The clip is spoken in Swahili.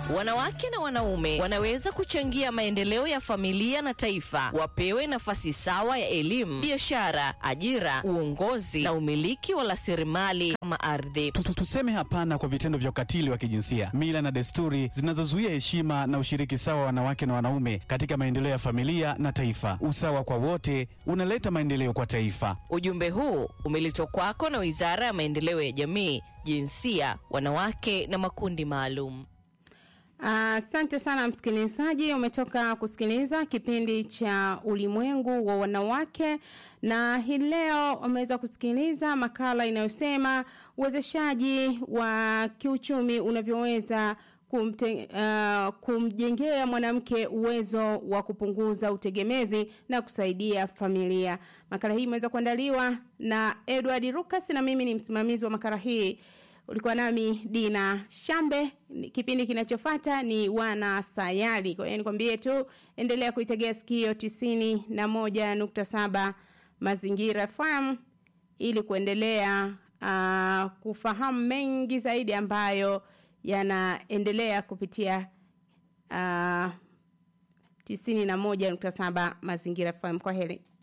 Wanawake na wanaume wanaweza kuchangia maendeleo ya familia na taifa. Wapewe nafasi sawa ya elimu, biashara, ajira, uongozi na umiliki wa rasilimali kama ardhi. Tu- Tuseme hapana kwa vitendo vya ukatili wa kijinsia, mila na desturi zinazozuia heshima na ushiriki sawa wa wanawake na wanaume katika maendeleo ya familia na taifa. Usawa kwa wote unaleta maendeleo kwa taifa. Ujumbe huu umeletwa kwako na Wizara ya Maendeleo ya Jamii, Jinsia, Wanawake na Makundi Maalum. Asante sana msikilizaji, umetoka kusikiliza kipindi cha ulimwengu wa wanawake, na hii leo umeweza kusikiliza makala inayosema uwezeshaji wa kiuchumi unavyoweza kumte, uh, kumjengea mwanamke uwezo wa kupunguza utegemezi na kusaidia familia. Makala hii imeweza kuandaliwa na Edward Lucas na mimi ni msimamizi wa makala hii ulikuwa nami Dina Shambe. Kipindi kinachofuata ni wana sayari. Kwa hiyo nikwambie tu, endelea kuitegea sikio tisini na moja nukta saba Mazingira FM ili kuendelea uh, kufahamu mengi zaidi ambayo yanaendelea kupitia uh, tisini na moja nukta saba Mazingira FM. Kwa heri.